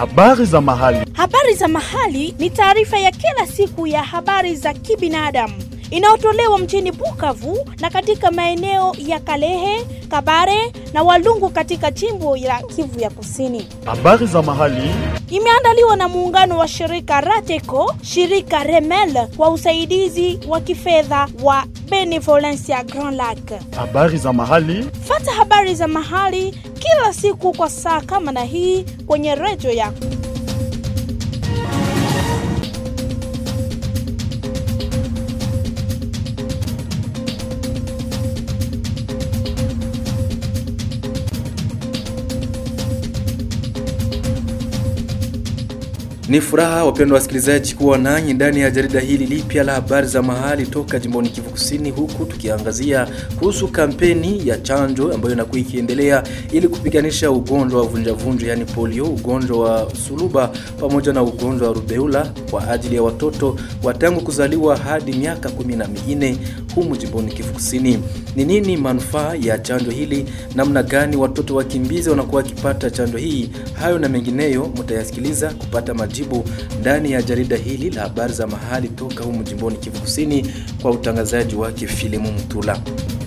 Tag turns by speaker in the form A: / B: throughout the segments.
A: Habari za mahali.
B: Habari za mahali ni taarifa ya kila siku ya habari za kibinadamu inayotolewa mjini Bukavu na katika maeneo ya Kalehe, Kabare na Walungu katika jimbo la Kivu ya Kusini.
A: Habari za mahali.
B: Imeandaliwa na muungano wa shirika Rateco, shirika Remel kwa usaidizi wa kifedha wa Benevolencia Grand Lac.
A: Habari za mahali.
B: Fata habari za mahali kila siku kwa saa kama na hii kwenye redio yako.
C: Ni furaha wapendwa wasikilizaji kuwa nanyi ndani ya jarida hili lipya la habari za mahali toka jimboni Kivu Kusini, huku tukiangazia kuhusu kampeni ya chanjo ambayo inakuwa ikiendelea ili kupiganisha ugonjwa wa vunjavunja, yani polio, ugonjwa wa suluba pamoja na ugonjwa wa rubeula kwa ajili ya watoto wa tangu kuzaliwa hadi miaka kumi na minne humu jimboni Kivu Kusini. Ni nini manufaa ya chanjo hili? Namna gani watoto wakimbizi wanakuwa wakipata chanjo hii? Hayo na mengineyo mtayasikiliza kupata majibu ndani ya jarida hili la habari za mahali toka humu jimboni Kivu Kusini kwa utangazaji wake Filimu Mtula.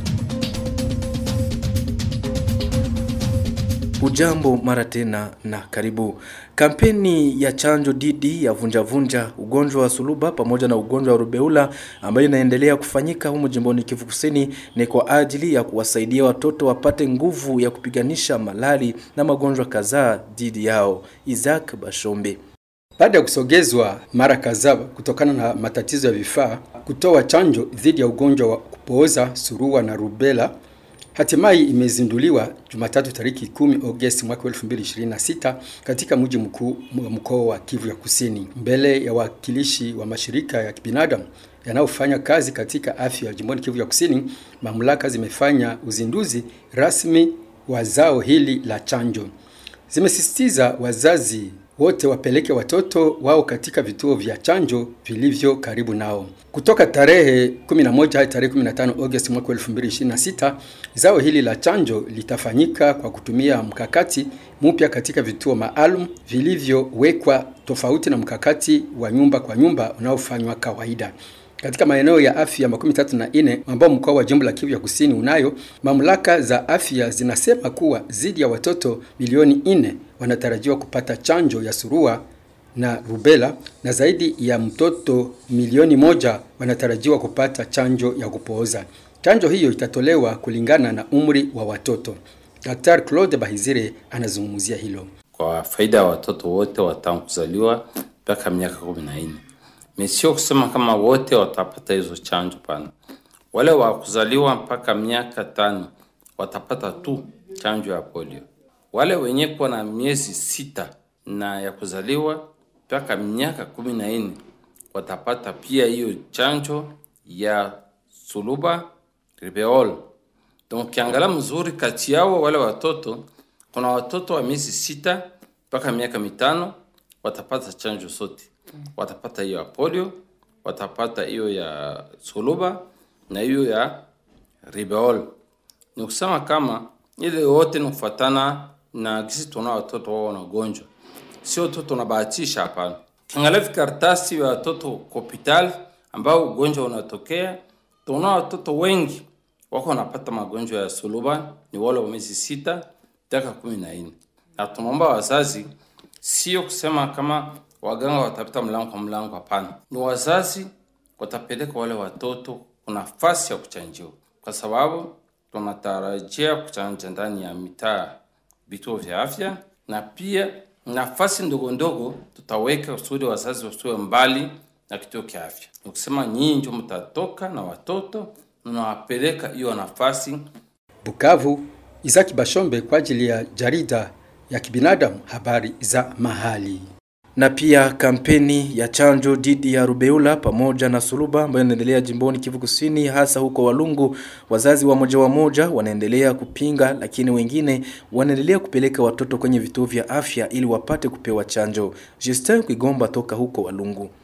C: Ujambo mara tena na karibu. Kampeni ya chanjo dhidi ya vunjavunja, ugonjwa wa suluba pamoja na ugonjwa wa rubeula ambayo inaendelea kufanyika humu jimboni Kivu Kusini ni kwa ajili ya kuwasaidia watoto wapate nguvu ya kupiganisha malali na magonjwa kadhaa dhidi yao. Isaac Bashombe
D: baada ya kusogezwa mara kadhaa kutokana na matatizo ya vifaa kutoa chanjo dhidi ya ugonjwa wa kupooza surua na rubela, hatimaye imezinduliwa Jumatatu tariki 10 Agosti mwaka 2026 katika mji mkuu wa mkoa wa Kivu ya Kusini, mbele ya wakilishi wa mashirika ya kibinadamu yanayofanya kazi katika afya jimboni Kivu ya Kusini. Mamlaka zimefanya uzinduzi rasmi wa zao hili la chanjo, zimesisitiza wazazi wote wapeleke watoto wao katika vituo vya chanjo vilivyo karibu nao. Kutoka tarehe 11 hadi tarehe 15 Agosti mwaka 2026, zao hili la chanjo litafanyika kwa kutumia mkakati mpya katika vituo maalum vilivyowekwa tofauti na mkakati wa nyumba kwa nyumba unaofanywa kawaida katika maeneo ya afya makumi tatu na nne ambao mkoa wa jimbo la Kivu ya Kusini unayo. Mamlaka za afya zinasema kuwa zaidi ya watoto milioni nne wanatarajiwa kupata chanjo ya surua na rubela na zaidi ya mtoto milioni moja wanatarajiwa kupata chanjo ya kupooza. Chanjo hiyo itatolewa kulingana na umri wa watoto. Daktari Claude Bahizire anazungumzia hilo.
E: Kwa faida ya watoto wote watangu kuzaliwa mpaka miaka kumi na nne sio kusema kama wote watapata hizo chanjo pana. Wale wa kuzaliwa mpaka miaka tano watapata tu chanjo ya polio. Wale wenye kuwa na miezi sita na ya kuzaliwa mpaka miaka kumi na nne watapata pia hiyo chanjo ya suluba ribeol. Donc kiangalia mzuri kati yao wale watoto, kuna watoto wa miezi sita mpaka miaka mitano watapata chanjo sote watapata hiyo ya polio, watapata hiyo ya suluba na hiyo ya ribeol. Ni kusema kama ile yote ni kufuatana na kisi tuna watoto wao wanagonjwa, sio tu tunabahatisha, hapana. Kiangalia vikaratasi vya watoto hospitali ambao ugonjwa unatokea, tuna watoto wengi wako wanapata magonjwa ya suluba, ni wale wa miezi sita mpaka kumi na nne, na tunaomba wazazi sio kusema kama waganga watapita mlango kwa mlango. Hapana, ni wazazi watapeleka wale watoto kuna nafasi ya kuchanjiwa, kwa sababu tunatarajia kuchanja ndani ya mitaa, vituo vya afya, na pia nafasi ndogo ndogo tutaweka kusudi wazazi wasiwe mbali na kituo cha afya. Ni kusema nyinyi ndio mtatoka na watoto mnawapeleka hiyo nafasi.
D: Bukavu, Isaki Bashombe kwa ajili ya jarida ya kibinadamu, habari za mahali
C: na pia kampeni ya chanjo dhidi ya rubeula pamoja na suluba ambayo inaendelea jimboni Kivu Kusini, hasa huko Walungu. Wazazi wa moja wa moja wanaendelea kupinga, lakini wengine wanaendelea kupeleka watoto kwenye vituo vya afya ili wapate kupewa chanjo. Justin Kwigomba toka huko Walungu.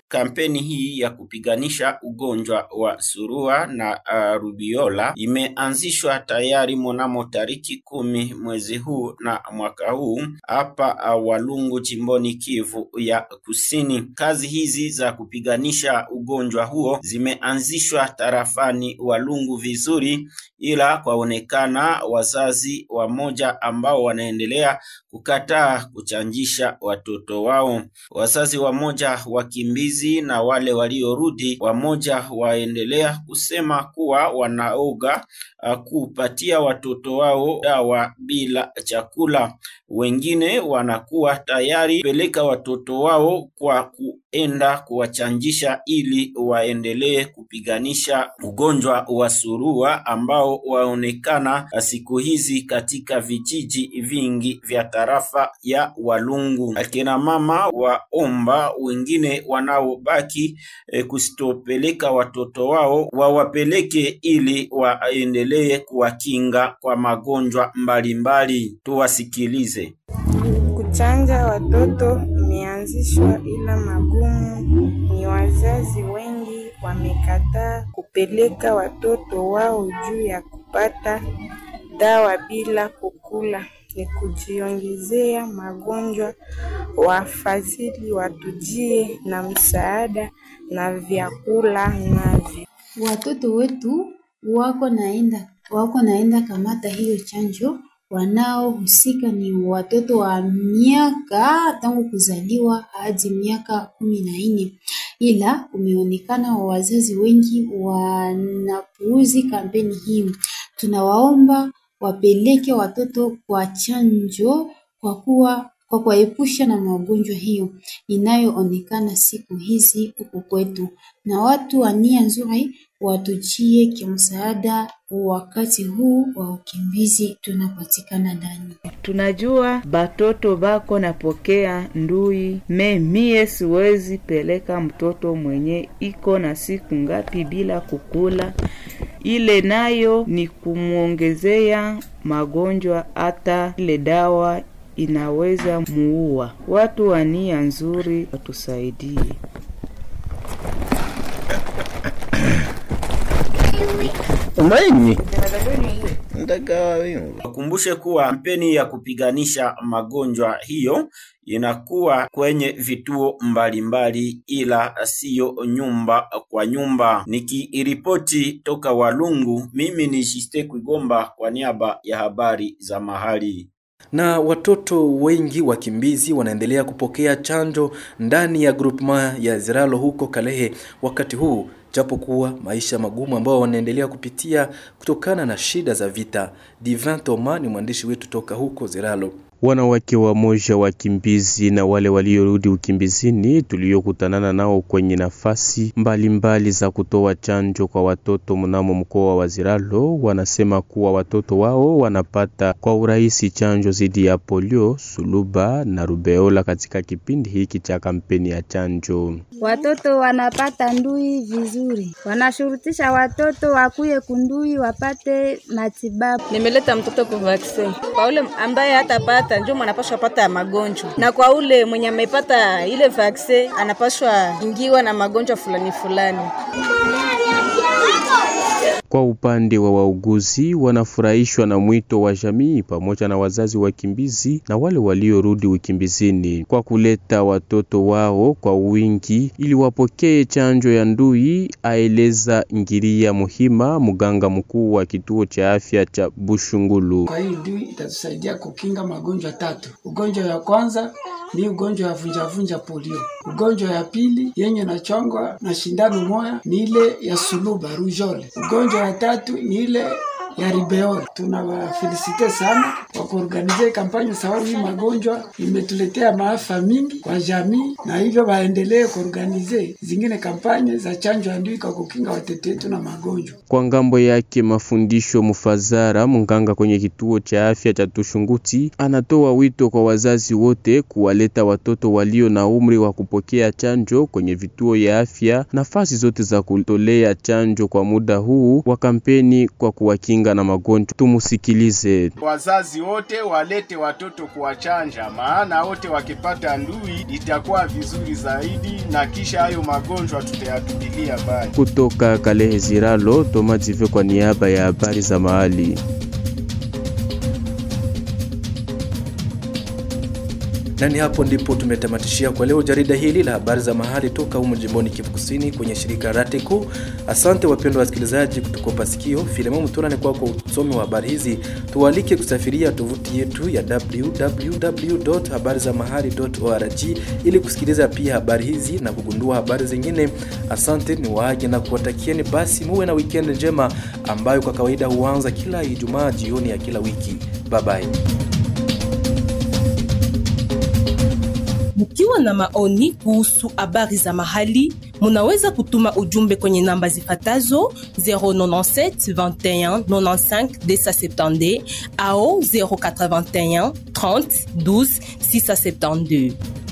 F: Kampeni hii ya kupiganisha ugonjwa wa surua na uh, rubiola imeanzishwa tayari mnamo tariki kumi mwezi huu na mwaka huu hapa uh, Walungu jimboni Kivu ya Kusini. Kazi hizi za kupiganisha ugonjwa huo zimeanzishwa tarafani Walungu vizuri, ila kwaonekana wazazi wamoja ambao wanaendelea kukataa kuchanjisha watoto wao. Wazazi wamoja wakimbizi na wale waliorudi, wamoja waendelea kusema kuwa wanaoga uh, kupatia watoto wao dawa bila chakula. Wengine wanakuwa tayari peleka watoto wao kwa kuenda kuwachanjisha ili waendelee kupiganisha ugonjwa wa surua ambao waonekana siku hizi katika vijiji vingi vya tarafa ya Walungu. Akina mama waomba wengine wanaobaki e, kusitopeleka watoto wao wawapeleke ili waendelee kuwakinga kwa magonjwa mbalimbali. Tuwasikilize.
G: Kuchanja watoto imeanzishwa, ila magumu ni wazazi wengi wamekataa kupeleka watoto wao juu ya kupata dawa bila kukula, ni kujiongezea magonjwa. Wafadhili watujie na msaada na vyakula navyo.
H: Watoto wetu wako naenda wako naenda kamata hiyo chanjo wanaohusika ni watoto wa miaka tangu kuzaliwa hadi miaka kumi na nne, ila kumeonekana wazazi wengi wanapuuzi kampeni hii. Tunawaomba wapeleke watoto kwa chanjo kwa kuwa kwa kuwaepusha na magonjwa hiyo inayoonekana siku hizi huku kwetu, na watu wa nia nzuri watujie kimsaada wakati huu wa ukimbizi tunapatikana ndani.
I: Tunajua batoto bako napokea ndui me mie siwezi peleka mtoto mwenye iko na siku ngapi bila kukula, ile nayo ni kumwongezea magonjwa, hata ile dawa inaweza muua. Watu wa nia nzuri watusaidie.
J: umaini
F: Wakumbushe kuwa kampeni ya kupiganisha magonjwa hiyo inakuwa kwenye vituo mbalimbali, ila siyo nyumba kwa nyumba. Nikiripoti toka Walungu, mimi ni Jiste Kwigomba kwa niaba ya habari za mahali.
C: Na watoto wengi wakimbizi wanaendelea kupokea chanjo ndani ya groupement ya Ziralo huko Kalehe wakati huu japokuwa maisha magumu ambao wanaendelea kupitia kutokana na shida za vita. Divin Thomas ni mwandishi wetu toka huko Ziralo.
K: Wanawake wamoja wakimbizi na wale waliorudi ukimbizini tuliokutanana nao kwenye nafasi mbalimbali mbali za kutoa chanjo kwa watoto mnamo mkoa wa Ziralo wanasema kuwa watoto wao wanapata kwa urahisi chanjo dhidi ya polio, suluba na rubeola katika kipindi hiki cha kampeni ya chanjo.
L: Watoto wanapata ndui vizuri, wanashurutisha watoto wakuye kundui wapate matibabu.
M: Nimeleta mtoto kwa vaccine kwa ule ambaye hatapata ndio anapashwa pata magonjwa, na kwa ule mwenye amepata ile vaccine anapashwa ingiwa na magonjwa fulani fulani.
K: Kwa upande wa wauguzi, wanafurahishwa na mwito wa jamii pamoja na wazazi wakimbizi na wale waliorudi ukimbizini kwa kuleta watoto wao kwa wingi ili wapokee chanjo ya ndui, aeleza Ngiria Muhima, mganga mkuu wa kituo cha afya cha Bushungulu.
N: Kwa hii ndui itatusaidia kukinga magonjwa tatu. Ugonjwa ya kwanza ni ugonjwa ya vunjavunja polio. Ugonjwa ya pili yenye nachongwa na shindano moya ni ile ya suluba rujole. Ugonjwa ya tatu ni ile ya ribeol. Tunawafelisite sana kwa kuorganize kampanya sababu hii magonjwa imetuletea maafa mingi kwa jamii, na hivyo waendelee kuorganize zingine kampanya za chanjo ya ndui kwa kukinga watoto wetu na magonjwa.
K: Kwa ngambo yake mafundisho Mufazara, mganga kwenye kituo cha afya cha Tushunguti, anatoa wito kwa wazazi wote kuwaleta watoto walio na umri wa kupokea chanjo kwenye vituo ya afya, nafasi zote za kutolea chanjo kwa muda huu wa kampeni kwa kuwakinga kujikinga na magonjwa. Tumusikilize.
O: Wazazi wote walete watoto kuwachanja, maana wote wakipata ndui itakuwa vizuri zaidi, na kisha hayo magonjwa tutayatupilia mbali.
K: Kutoka Kalehe Ziralo, Toma Jive kwa niaba ya habari za mahali.
C: na ni hapo ndipo tumetamatishia kwa leo jarida hili la habari za mahali toka humu jimboni Kivu Kusini kwenye shirika Rateco. Asante wapendwa wasikilizaji kutukopa sikio. Filemon Mutula ni kwako usomi wa habari hizi. Tuwalike kusafiria tovuti yetu ya www.habarizamahali.org ili kusikiliza pia habari hizi na kugundua habari zingine. Asante ni waage na kuwatakieni basi muwe na weekend njema ambayo kwa kawaida huanza kila Ijumaa jioni ya kila wiki. Bye bye.
P: Mkiwa na maoni kuhusu habari za mahali, munaweza kutuma ujumbe kwenye namba zifatazo 097 21 95 270 au 081 30 12 672.